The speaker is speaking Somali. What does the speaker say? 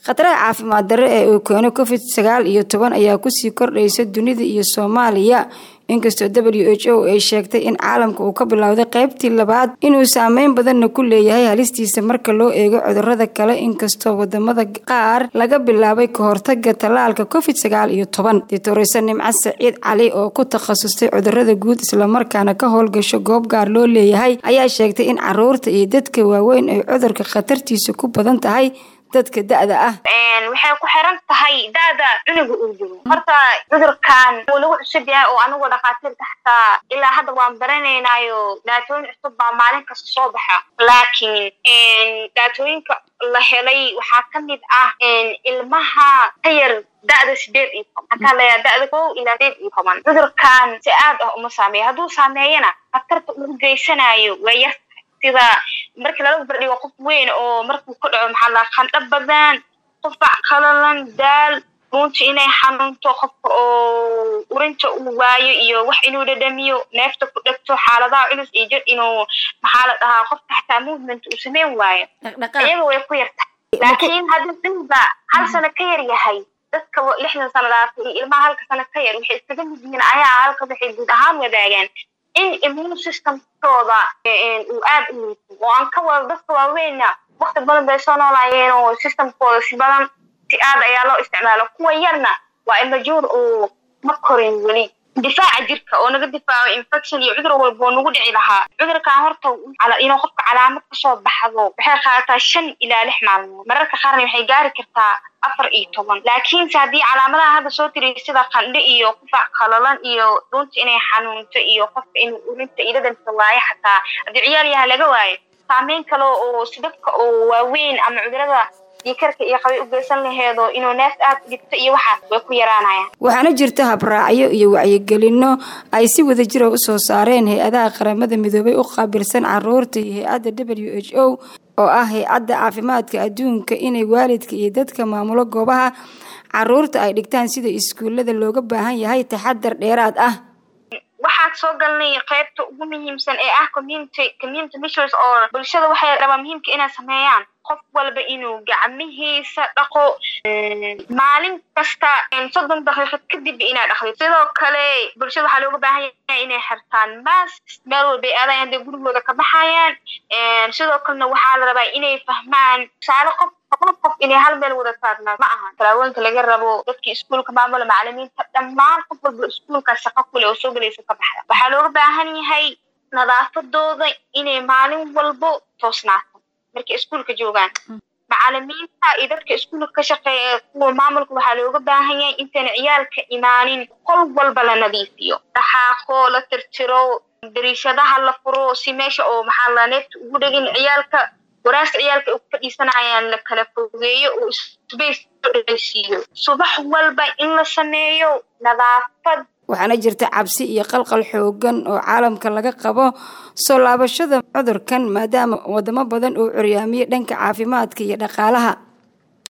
khataraha caafimaad darre ee uu keeno covid sagaal iyo toban ayaa kusii kordhaysa dunida iyo soomaaliya inkastoo w h o ay sheegtay in caalamka uu ka bilowday qaybtii labaad inuu saameyn badanna ku leeyahay halistiisa marka loo eego cudurada kale inkastoo wadamada qaar laga bilaabay ka hortaga tallaalka covid sagaal iyo toban doctorese nimco saciid cali oo ku takhasustay cudurada guud islamarkaana ka howlgasho goob gaar loo leeyahay ayaa sheegtay in caruurta iyo dadka waaweyn ay cudurka khatartiisa ku badan tahay dadka da-da ah waxay ku xiran tahay da-da cunuga uu jiro horta cudurkan wuu nagu cusub yahay oo anigu dhakhaatiirta xataa ilaa hadda waan baranaynaayo daatooyin cusub baa maalin kasta soo baxa laakiin daatooyinka la helay waxaa ka mid ah ilmaha ka yar da-da sideed iyo toban maxaa leeyaha da-da kow ilaa sideed iyo toban cudurkan si aad ah uma saameeyo hadduu saameeyana khatarta ugu geysanayo waa yar sida markii lala bardhigo qof weyn oo markuu ku dhaco maxaa laa qandho badan qufac qalalan daal dhuunta inay xanuunto qofka oo urinta uu waayo iyo wax inuu dhadhamiyo neefta ku dhegto xaaladaha culus iyo jir inuu maxaa la dhahaa qofka xataa movement uu sameyn waayo iyaga way ku yartahay laakiin haddii dhiniba hal sano ka yar yahay dadka lixdan sano dhaafay iyo ilmaha halka sano ka yar waxay iskaga mid yihiin ayaa halka waxay guud ahaan wadaagaan in immune systemkooda uu aad u liito oo aan ka wada dadka waaweynna wakti badan bay soo noolaayeen oo systemkooda si badan si aad ayaa loo isticmaalo kuwa yarna waa imajuur oo ma korin weli difaaca jirka oo naga difaaco infection iyo cudur walba oo nagu dhici lahaa cudurkan horta inuu qofka calaamad kasoo baxdo waxay qaadataa shan ilaa lix maalmood mararka qaarna waxay gaari kartaa afar iyo toban laakiinse haddii calaamadaha hadda soo tiriy sida qandho iyo qufac qalalan iyo dhuunta inay xanuunto iyo qofka inuu urinta iyo dhadhanka waayo xataa haddii ciyaal yaha laga waayo saameyn kale oo si dadka oo waaweyn ama cudurada diikarka iyo qabay u geysan laheedo inuu neef aad u dhigto iyo waxaas way ku yaraanayaan waxaana jirta habraacyo iyo wacyigelino ay si wada jira usoo saareen hay-adaha qaramada midoobay u qaabilsan caruurta iyo hay-adda w h o oo ah hay-adda caafimaadka adduunka inay waalidka iyo dadka maamulo goobaha caruurta ay dhigtaan sida iskuullada looga baahan yahay taxadar dheeraad ah waxaan soo galnay qaybta ugu muhiimsan ee ah community community measures oo bulshada waxay rabaa muhiimka inay sameeyaan qof walba inuu gacmihiisa dhaqo maalin kasta soddon daqiiqad kadib inaa dhaqdid sidoo kale bulshada waxaa looga baahan yahay inay xirtaan mask meel walbay aadayan hadday gurigooda ka baxayaan sidoo kalena waxaa la rabaa inay fahmaan tusaale qof qof qof inay hal meel wada taagnaa ma aha talaawooyinka laga rabo dadkii iskuulka maamula macalimiinta dhammaan qof walba iskuulka shaqo kule oo soo gelaysa ka baxda waxaa looga baahan yahay nadaafadooda inay maalin walbo toosnaato markay iskuulka joogaan macalimiinta iyo dadka iskuulka ka shaqeeya kuwa maamulka waxaa looga baahan yahay intayna ciyaalka imaanin qol walba la nadiifiyo dhaxaaqo la tirtiro dariishadaha la furo si meesha oo maxaa la neefta ugu dhegin ciyaalka waraasta ciyaalka ay ku fadhiisanayaan la kala fogeeyo oo space siiyo subax walba in la sameeyo nadaafad waxaana jirta cabsi iyo qalqal xoogan oo caalamka laga qabo soo laabashada cudurkan maadaama wadamo badan uu curyaamiyey dhanka caafimaadka iyo dhaqaalaha